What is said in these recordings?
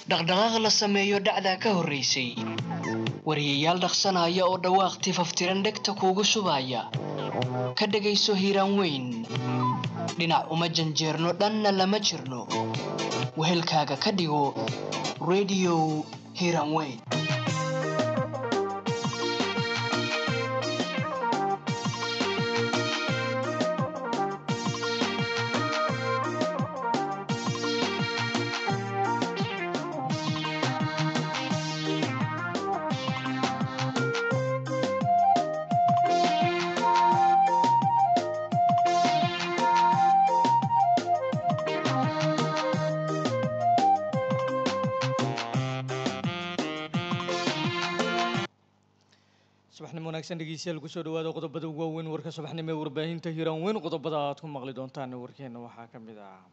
dhaqdhaqaaq la sameeyo dhacdaa ka horraysay wariyayaal dhaqsanaya oo dhawaaq tifaftiran dhegta kuugu shubaya ka dhegayso hiiraan weyn dhinac uma janjeerno dhanna lama jirno wehelkaaga ka dhigo rediyo hiiraan weyn subaxnimo wanaagsan dhegeystayaal kusoo dhawaada qodobada ugu waaweyn warka subaxnimo ee warbaahinta hiiraan weyn qodobada aad ku maqli doontaan warkeena waxaa ka mid ah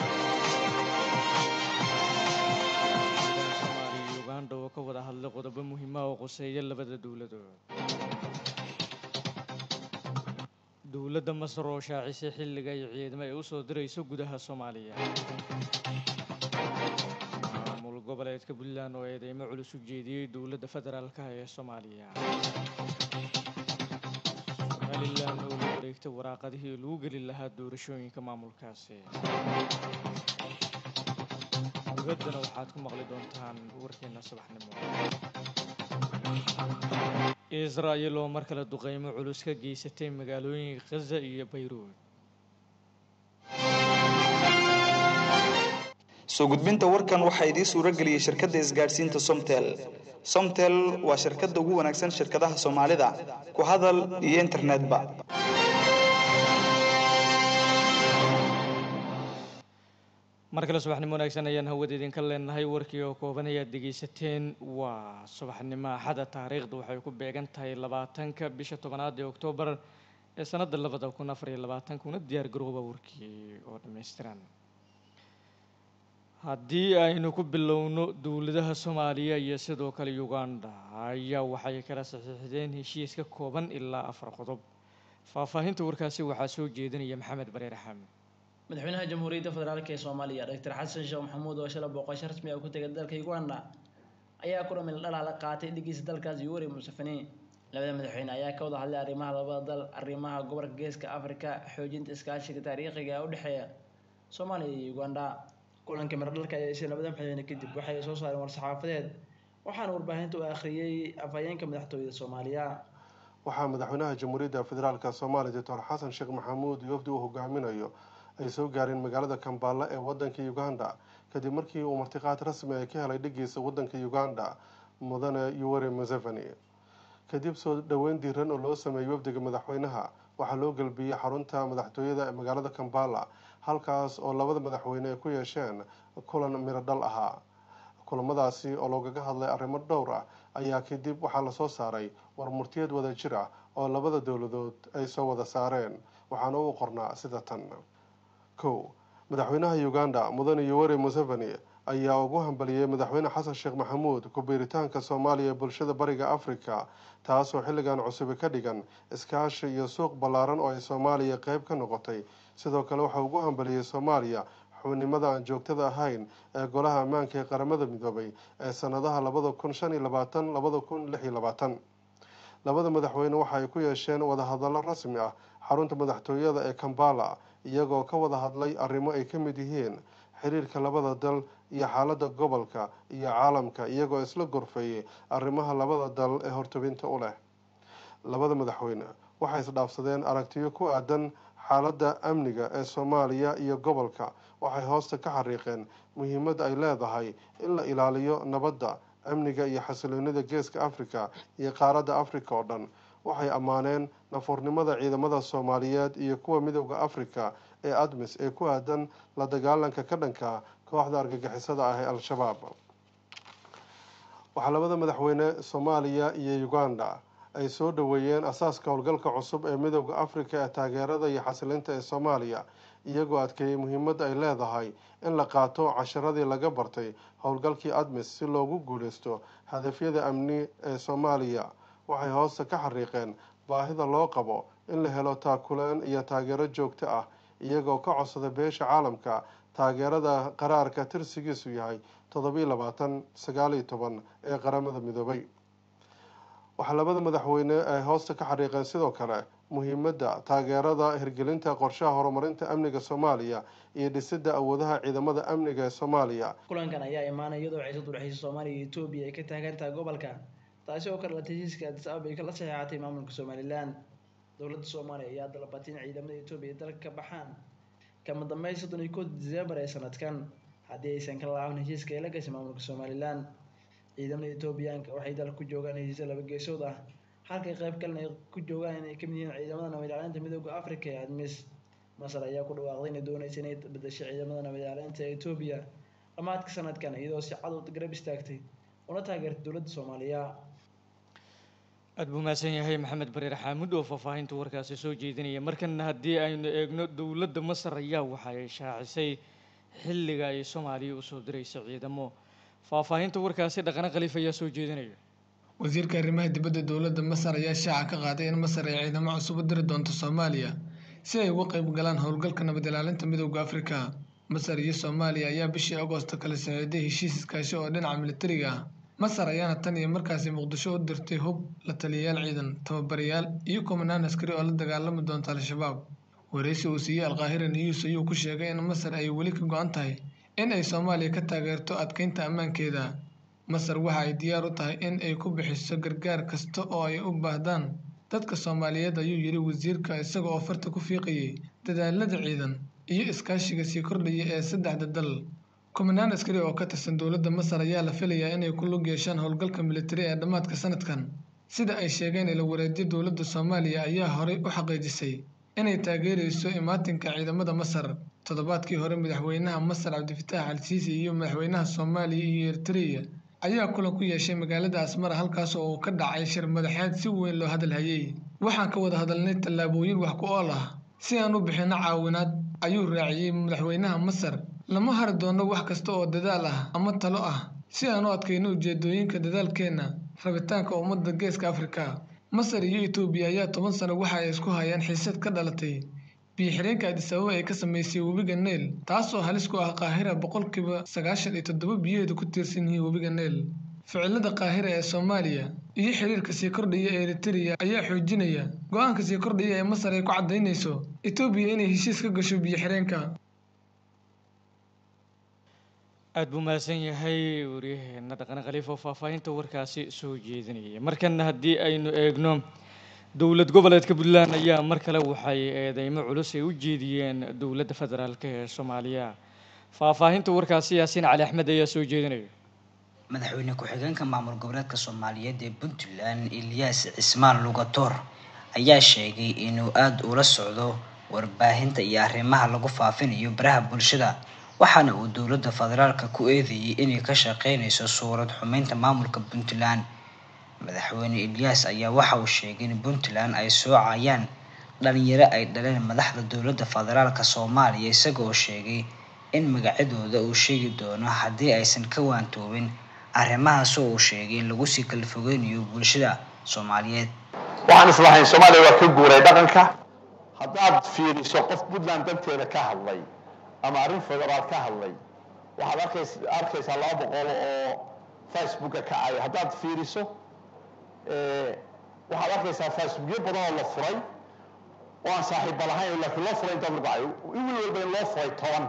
soomaaliya iyo uganda oo ka wada hadlay qodobo muhiima oo qoseeya labada dowladood dowladda masar oo shaacisay xilliga iyo ciidamo ay usoo dirayso gudaha soomaaliya maamul goboleedka puntland oo eedeymo culus u jeediyey dowladda federaalka ee soomaaliya somalilan oo la wareegtay waraaqadihii lagu geli lahaa doorashooyinka maamulkaasi dibaddana waxaad ku maqli doontaan warkeena subaxnimo israa'il oo mar kale duqeymo culus ka geysatay magaalooyinka khaza iyo bayruud soo gudbinta warkan waxaa idiin suuro geliyey shirkadda isgaadhsiinta somtel somtel waa shirkadda ugu wanaagsan shirkadaha soomaalida ku hadal iyo internetba mar kale subaxnimo wanaagsan ayaan hawada idinka leenahay warkii oo kooban ayaad dhegeysateen waa subaxnimo axada taariikhda waxay ku beegan tahay labaatanka bisha tobanaad ee oktoobar ee sanadda labada kun afar iyo labaatanka una diyaar garooba warkii oo dhammaystiran haddii aynu ku bilowno dowladaha soomaaliya iyo sidoo kale uganda ayaa waxay kala saxiixdeen heshiis ka kooban ilaa afar qodob faahfaahinta warkaasi waxaa soo jeedinaya maxamed bareer axmed madaxweynaha jamhuuriyadda federaalk ee soomaaliya doctor xasan sheekh maxamuud oo shala booqasho rasmi ah ku tegay dalka uganda ayaa ku dhamil dhalaa la qaatay dhigiisa dalkaas yuweri museveni labada madaxweyne ayaa ka wada hadlay arrimaha labada dal arrimaha gobolka geeska afrika xoojinta iskaashiga taariikhiga ee u dhexeeya soomaaliya iyo uganda kulanka miradhalka ayaa ishay labada madaxweyne kadib waxay soo saareen war-saxaafadeed waxaana warbaahinta u akhriyey afhayeenka madaxtooyada soomaaliya waxaa madaxweynaha jamhuuriyadda federaalk soomaaliya doctor xasan sheekh maxamuud iyo wafdi uu hogaaminayo ay soo gaareen magaalada kambala ee wadanka uganda kadib markii uu martiqaad rasmi ay ka helay dhigiisa wadanka uganda mudane yuweri museveni kadib soo dhoweyn diiran oo loo sameeyey wafdiga madaxweynaha waxaa loo gelbiyey xarunta madaxtooyada ee magaalada kambala halkaas oo labada madaxweyne ay ku yeesheen kulan mirodhal ahaa kulamadaasi oo loogaga hadlay arrimo dhowr ah ayaa kadib waxaa lasoo saaray war murtiyeed wada jir ah oo labada dowladood ay soo wada saareen waxaana uu qornaa sida tan kow madaxweynaha uganda mudane yuweri museveni ayaa ugu hambaliyey madaxweyne xasan sheekh maxamuud ku-biiritaanka soomaaliya ee bulshada bariga afrika taasoo xilligan cusubi ka dhigan iskaashi iyo suuq ballaaran oo ay soomaaliya qeyb ka noqotay sidoo kale waxaa ugu hambaliyey soomaaliya xubnimada aan joogtada ahayn ee golaha ammaanka ee qaramada midoobay ee sanadaha labada kun shan iyo labaatan labada kun lix iyo labaatan labada madaxweyne waxa ay ku yeesheen wadahadallo rasmi ah xarunta madaxtooyada ee kambala iyagoo ka wada hadlay arrimo ay ka mid yihiin xiriirka labada dal iyo xaaladda gobolka iyo caalamka iyagoo isla gorfeeyey arrimaha labada dal ee hortobinta u leh labada madaxweyne waxay isdhaafsadeen aragtiyo ku aadan xaaladda amniga ee soomaaliya iyo gobolka waxay hoosta ka xariiqeen muhiimadda ay leedahay in la ilaaliyo nabadda amniga iyo xasiloonida geeska africa iyo qaaradda africa oo dhan waxay ammaaneen nafuurnimada ciidamada soomaaliyeed iyo kuwa midooda africa ee admis ee ku aadan la dagaalanka ka dhanka kooxda argagixisada ah ee al-shabaab waxaa labada madaxweyne soomaaliya iyo uganda ay soo dhoweeyeen asaaska howlgalka cusub ee midooda africa ee taageerada iyo xasilinta ee soomaaliya iyagoo adkeeyey muhiimadda ay leedahay in la qaato casharadii laga bartay howlgalkii admis si loogu guuleysto hadafyada amni ee soomaaliya waxay hoosta ka xariiqeen baahida loo qabo in la helo taakuleen iyo taageero joogto ah iyagoo ka codsada beesha caalamka taageerada qaraarka tirsigiisu yahay toddobiiy labaatan sagaaliyo toban ee qaramada midoobay waxaa labada madaxweyne ay hoosta ka xariiqeen sidoo kale muhiimadda taageerada hirgelinta qorshaha horumarinta amniga soomaaliya iyo dhisidda awoodaha ciidamada amniga ee soomaaliya kulankan ayaa imaanaya iyadoo xiisad udhexeysa soomaaliya iyo etoobiya ay ka taagan tahay gobolka taasi oo kale heshiiska addis ababa ay kala saxeexatay maamulka somalilan dowladda soomaaliya ayaa dalbatay in ciidamada etoobiya ay dalka ka baxaan kama dambeyn soddon iyo kood diseembar ee sanadkan haddii aysan ka laaban heshiiska ay la gashay maamulka somalilan ciidamada etoobiyaanka waxay dalka ku joogaan heshiisya laba geesood ah halkay qayb kalena ay ku joogaan inay kamid yihiin ciidamada nabad ilaalinta midooda africa ee admis masar ayaa ku dhawaaqday inay dooneysa inay bedeshay ciidamada nabad ilaalinta ee etoobiya dhammaadka sanadkan iyadoo si cad u garab istaagtay una taageertay dowladda soomaaliya aada buu mahadsan yahay maxamed bareer xaamud oo faahfaahinta warkaasi soo jeedinaya markana haddii aynu eegno dowladda masar ayaa waxa ay shaacisay xilliga ay soomaaliya usoo diraysa ciidamo faahfaahinta warkaasi dhaqano khaliif ayaa soo jeedinaya wasiirka arrimaha dibadda dowladda masar ayaa shaaca ka qaaday in masar ay ciidamo cusub u diri doonto soomaaliya si ay uga qayb galaan howlgalka nabad ilaalinta midooda afrika masar iyo soomaaliya ayaa bishii agoosto kala saxiiday heshiis iskaashi oo dhinaca militariga ah masar ayaana tan iyo markaasi muqdisho u dirtay hub la taliyayaal ciidan tababarayaal iyo kumanaan askari oo la dagaalami doonta al-shabaab wareysi uu siiyey alqaahira news ayuu ku sheegay in masar ay weli ka go-an tahay in ay soomaaliya ka taageerto adkeynta ammaankeeda masar waxa ay diyaar u tahay in ay ku bixiso gargaar kasta oo ay u baahdaan dadka soomaaliyeed ayuu yidhi wasiirka isaga oo farta ku fiiqayay dadaalada ciidan iyo iskaashiga sii kordhaya ee saddexda dal kumanaan askari oo ka tirsan dowladda masar ayaa la filayaa inay ku lug yeeshaan howlgalka militari ee dhammaadka sanadkan sida ay sheegeen ila wareedyo dowladda soomaaliya ayaa horey u xaqiijisay inay taageerayso imaatinka ciidamada masar toddobaadkii hore madaxweynaha masar cabdifitaax al-siisi iyo madaxweynaha soomaaliya iyo eritreya ayaa kulan ku yeeshay magaalada asmara halkaas oo uu ka dhacay shir madaxeed si weyn loo hadalhayay waxaan ka wada hadalnay tallaabooyin wax ku ool ah si aan u bixinno caawinaad ayuu raaciyey madaxweynaha masar lama hari doono wax kasta oo dadaal ah ama talo ah si aan u adkayno ujeedooyinka dadaalkeenna rabitaanka ummadda geeska afrika masar iyo etoobiya ayaa toban sano waxa ay isku hayaan xiisad ka dhalatay biyo-xireenka addis ababa ay ka sameysay webiga neyl taasoo halis ku ah qaahira boqolkiiba sagaashan iyo toddoba biyaheedu ku tiirsan yihiin webiga neyl ficilada qaahira ee soomaaliya iyo xiriirka sii kordhaya ee eritreya ayaa xoojinaya go-aanka sii kordhaya ee masar ay ku caddaynayso etoobiya inay heshiis ka gasho biyo-xireenka aada buu mahadsan yahay waryaheena dhaqane khaliif oo faahfaahinta warkaasi soo jeedinayay markana haddii aynu eegno dowlad goboleedka puntland ayaa mar kale waxay eedeymo culus ay u jeediyeen dowladda federaalk ee soomaaliya faahfaahinta warkaasi yaasiin cali axmed ayaa soo jeedinaya madaxweyne ku-xigeenka maamul goboleedka soomaaliyeed ee puntland ilyaas cismaan lugatoor ayaa sheegay inuu aada ula socdo warbaahinta iyo arrimaha lagu faafinayo baraha bulshada waxaana uu dowladda federaalka ku eedeeyey inay ka shaqeynayso suurad xumeynta maamulka puntland madaxweyne ilyaas ayaa waxa uu sheegay in puntland ay soocayaan dhalinyaro ay dhaleen madaxda dowladda federaalka soomaaliya isaga oo sheegay in magacyadooda uu sheegi doono haddii aysan ka waantoobin arrimahaas oo uu sheegay in lagu sii kala fogeynayo bulshada soomaaliyeed waxaan islahayn soomaaliya waa ka guuray dhaqanka haddaad fiiriso qof puntland danteeda ka hadlay ama arrin federaal ka hadlay waxaad arkays arkaysaa laba boqol oo facebooka kacaya haddaad fiiriso waxaad arkaysaa facebookyo badan oo la furay oo aan saaxiibba lahayn laakiin loo furay intaad lagu cayo in walba in loo furay toban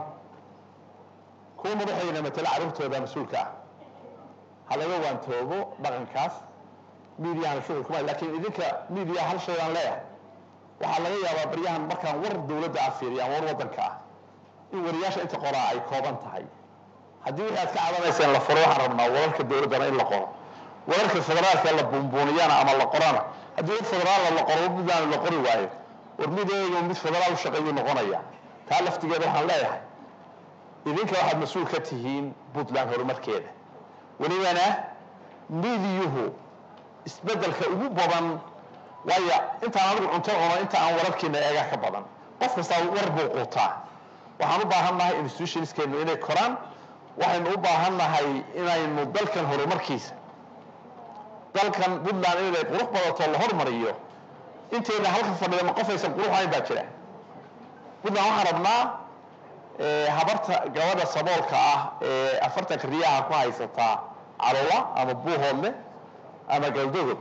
kuwa madaxweyne matala carruurtooda mas-uulka ah ha laga waantoobo dhaqankaas midiyahan shughul kuma laakiin idinka midiya hal shaydaan leeyahay waxaa laga yaabaa baryahan markaan war dowladda ah fiiriyaan war waddanka ah in wariyaasha inta qoraa ay kooban tahay haddii wixii aad ka cadanayseen la furo waxaan rabnaa wararka dowladdana in la qoro wararka federaalka la buunbuuniyana ama la qorana haddii war federaala la qoro puntland la qori waayo war mid eego mid federaal u shaqeeyuu noqonaya taa laftigeeda waxaan leeyahay idinka waxaad mas-uul ka tihiin puntland horumarkeeda welibana midiyuhu isbeddelka ugu badan waayo intaan anigu cunto cuno inta aan wararkiina eegaa ka badan qof kastaa war buu quutaa waxaan u baahan nahay institutionskeenu inay koraan waxaynu u baahan nahay inaynu dalkan horumarkiisa dalkan puntland inay qurux badato la hormariyo intayna halka fadhida ma qof aysan qurux ahayn baa jira puntland waxaan rabnaa ee, habarta gabadha saboolka ah ee afartanka riyaha ku haysataa calola ama buuhoodle ama galdogo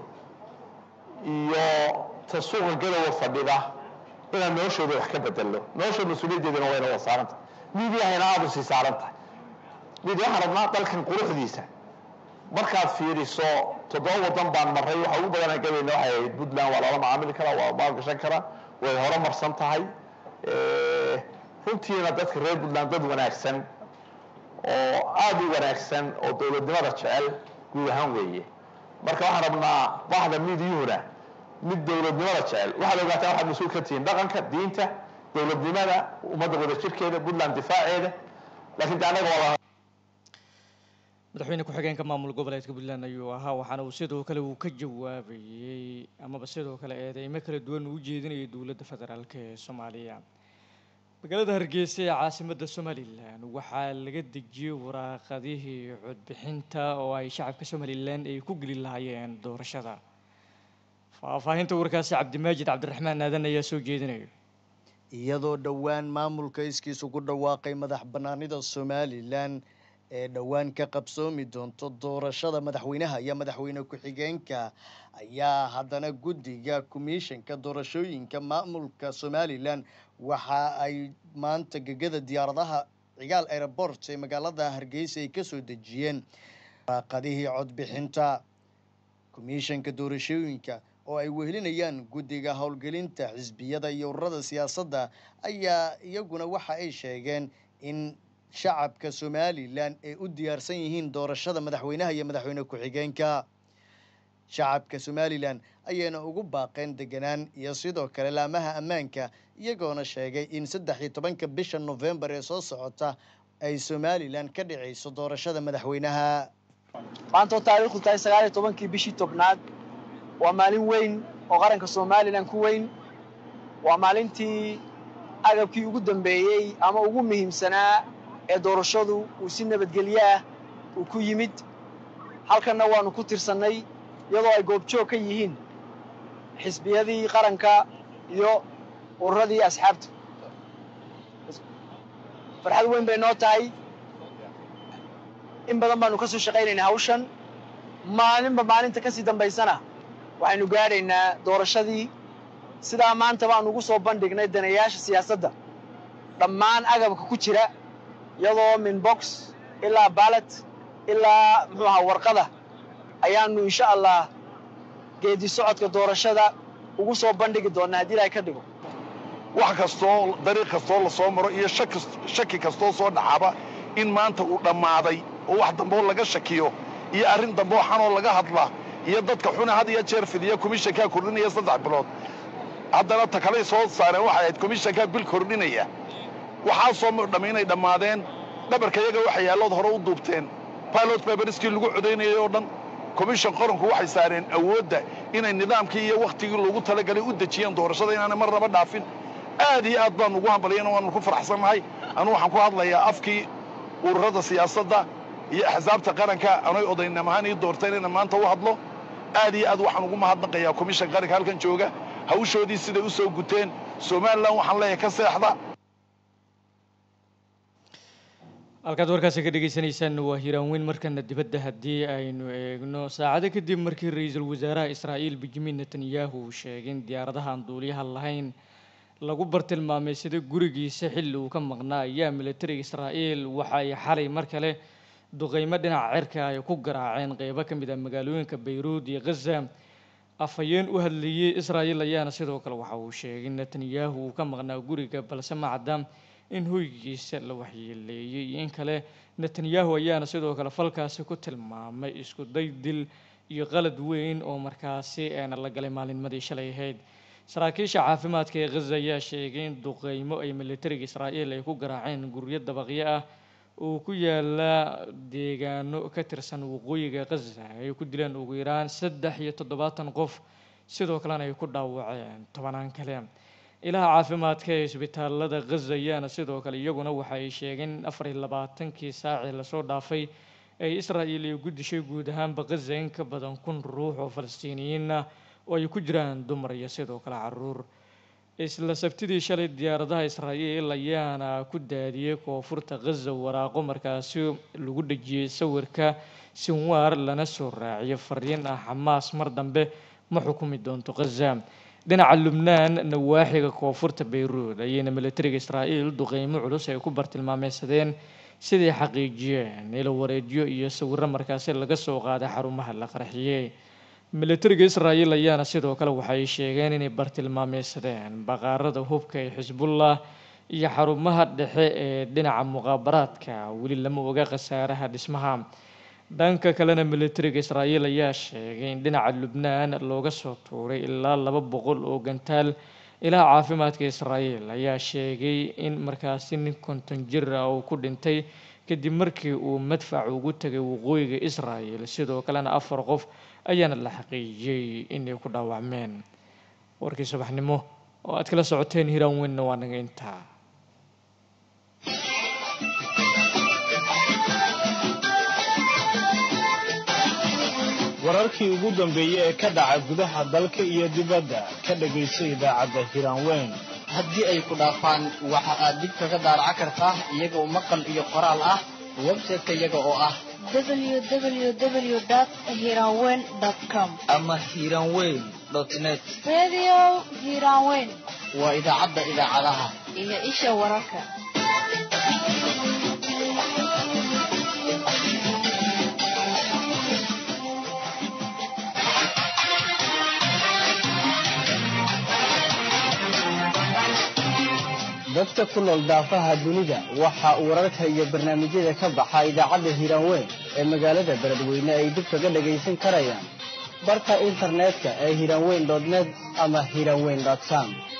iyo ta suuqa gadowa fadhida inaan noloshooda wax ka bedelno nolosha mas-uuliyaddeedana wayna wada saaran tahay miidiyahayna aada u sii saaran tahay miidiya waxaan rabnaa dalkan quruxdiisa markaad fiiriso toddoba wadan baan maray waxa ugu badanaa gabayna waxay ahayd puntland waa lala macaamili karaa waa maalgashan karaa way horumarsan tahay Eh, runtiina dadka reer puntland dad wanaagsan oo aada u wanaagsan oo dowladnimada jecel guud ahaan weeye marka waxaan rabnaa bahda miidiyuhuna mid dowladnimada jecel waxaad ogaataa waxaad mas-uul ka tihiin dhaqanka diinta dowladnimada ummadda wadajirkeeda puntland difaaceeda laakiin de annaga waa madaxweyne ku-xigeenka maamul goboleedka puntland ayuu ahaa waxaana uu sidoo kale uu ka jawaabayey amaba sidoo kale eedeymo kala duwan uu u jeedinayay dowladda federaalk ee soomaaliya magaalada hargeysa ee caasimadda somalilan waxaa laga dejiyey waraaqadihii codbixinta oo ay shacabka somalilan ay ku geli lahaayeen doorashada faahfaahinta warkaasi cabdimaajid cabdiraxmaan aadan ayaa soo jeedinaya iyadoo dhowaan maamulka iskiisu ku dhawaaqay madax bannaanida somalilan ee dhowaan ka qabsoomi doonto doorashada madaxweynaha iyo madaxweyne ku-xigeenka ayaa haddana guddiga komishanka doorashooyinka maamulka somalilan waxa ay maanta gegada diyaaradaha cigaal airport ee magaalada hargeysa ay kasoo dejiyeen waraaqadihii codbixinta komishanka doorashooyinka oo ay wehelinayaan guddiga howlgelinta xisbiyada iyo ururada siyaasadda ayaa iyaguna waxa ay sheegeen in shacabka somalilan ay u diyaarsan yihiin doorashada madaxweynaha iyo madaxweyne ku-xigeenka shacabka somalilan ayayna ugu baaqeen deganaan iyo sidoo kale laamaha ammaanka iyagoona sheegay in saddex iyo tobanka bisha novembar ee soo socota ay somalilan ka dhicayso doorashada madaxweynaha maanta oo taariikhdu tahay sagaal iyo tobankii bishii tobnaad waa maalin weyn oo qaranka somalilan ku weyn waa maalintii agabkii ugu dambeeyey ama ugu muhiimsanaa ee doorashadu uu si nabadgelyo ah uu ku yimid halkanna waanu ku tirsannay iyadoo ay goobjoog ka yihiin xisbiyadii qaranka iyo ururadii asxaabta farxad weyn bay noo tahay in badan baanu ka soo shaqaynaynaa hawshan maalinba maalinta ka sii dambaysana waxaynu gaadhaynaa doorashadii sidaa maanta baanu ugu soo bandhignay danayaasha siyaasadda dhammaan agabka ku jira iyadoo min box ilaa baalat ilaa muxuu ahaa warqada ayaanu insha allah geedi socodka doorashada ugu soo bandhigi doonaa haddii ilaahay ka dhigo wax kastoo dariiq kastoo la soo maro iyo shaki kastoo soo dhacaba in maanta uu dhammaaday oo wax damboo laga shakiyo iyo arrin damboo xanoo laga hadla iyo dadka xuna had iyo jeer fidiya komishankaa kordhinaya saddex bilood haddana ta kaley soo saareen waxay ahayd komishankaa bil kordhinaya waxaasoo dhammi inay dhammaadeen dhabarka iyaga waxa yaallood hore u duubteen pilot baberiskii lagu codaynayay oo dhan komishan qaranku waxay saareen awoodda inay nidaamkii iyo wakhtigii loogu talagalay u dejiyeen doorashada inaanay mar naba dhaafin aad iyo aad baanu ugu hambalyayn waanu ku faraxsannahay anuu waxaan ku hadlayaa afkii ururada siyaasadda iyo axsaabta qaranka anay odaynam ahaan ii doorteen inaan maanta u hadlo aad iyo aad waxaan ugu mahadnaqayaa komishan qaranka halkan jooga hawshoodii siday u soo guteen somalilan waxaan leeyahay ka seexda halkaad warkaasi ka dhegeysaneysaan waa hiiraanweyn markana dibadda haddii aynu eegno saacado kadib markii ra-iisul wasaaraha israa'iil benjamin netanyahu uu sheegay in diyaaradahan duuliyaha lahayn lagu bartilmaamay sida gurigiisa xilli uu ka maqnaa ayaa militariga israa'iil waxa ay xalay mar kale duqeymo dhinaca cirka ay ku garaaceen qeybo ka mid ah magaalooyinka bayruud iyo ghaza afhayeen u hadlayey israa'iil ayaana sidoo kale waxa uu sheegay in netanyahu uu ka maqnaa guriga balse ma cadda in hoygiisa la waxyeeleeyey iyo in kale netanyahu ayaana sidoo kale falkaasi ku tilmaamay isku day dil iyo qalad weyn oo markaasi eena la galay maalinmadii shalay ahayd saraakiisha caafimaadka ee ghaza ayaa sheegay in duqeymo ay militariga israa'iil ay ku garaaceen guryo dabaqyo ah oo ku yaala deegaano ka tirsan waqooyiga ghaza ay ku dileen ugu yaraan saddex iyo toddobaatan qof sidoo kalena ay ku dhaawaceen tobanaan kale ilaha caafimaadka ee isbitaalada ghaza ayaana sidoo kale iyaguna waxa ay sheegeen in afar iyo labaatankii saacii lasoo dhaafay ay israa'iil ay gudishay guud ahaanba ghaza in ka badan kun ruux oo falastiiniyiin ah oo ay ku jiraan dumar iyo sidoo kale caruur isla sabtidii shalay diyaaradaha israa'iil ayaana ku daadiyey koonfurta ghaza waraaqo markaasi lagu dhejiyey sawirka sinwaar lana soo raaciyo fariin ah xamaas mar dambe ma xukumi doonto ghaza dhinaca lubnaan nawaaxiga koonfurta bayruud ayayna militariga israa'iil duqeymo culus ay ku bartilmaameysadeen siday xaqiijiyeen ilo wareedyo iyo sawiro markaasi laga soo qaaday xarumaha la qarxiyey militariga israa'iil ayaana sidoo kale waxay sheegeen inay bartilmaameysadeen baqaarada hubka ee xisbullah iyo xarumaha dhexe ee dhinaca muqaabaraadka weli lama oga khasaaraha dhismaha dhanka kalena militariga israa'iil ayaa sheegay in dhinaca lubnaan looga soo tuuray ilaa laba boqol oo gantaal ilaha caafimaadka israa'iil ayaa sheegay in markaasi nin konton jir ah uu ku dhintay kadib markii uu madfac ugu tegay waqooyiga israa'iil sidoo kalena afar qof ayaana la xaqiijiyey inay ku dhaawacmeen warkii subaxnimo oo aad kala socoteen hiraan weynna waa naga intaa wararkii ugu dambeeyey ee ka dhaca gudaha dalka iyo dibadda ka dhagayso idaacadda hiraanweyn haddii ay ku dhaafaan waxa aad dib kaga daaraca kartaa iyagoo maqal iyo qoraal ah website-ka iyaga oo ah www.hiranweyn.com ama hiranweyn net Radio Hiranweyn waa idaacadda idaacadaha iyo isha wararka. dadka ku nool daafaha dunida waxa uu wararka iyo barnaamijyada ka baxa idaacadda hiiraanweyn ee magaalada beledweyne ay dib kaga dhagaysan karayaan barka internetka ee hiiraanweyn net ama hiiraanweyn com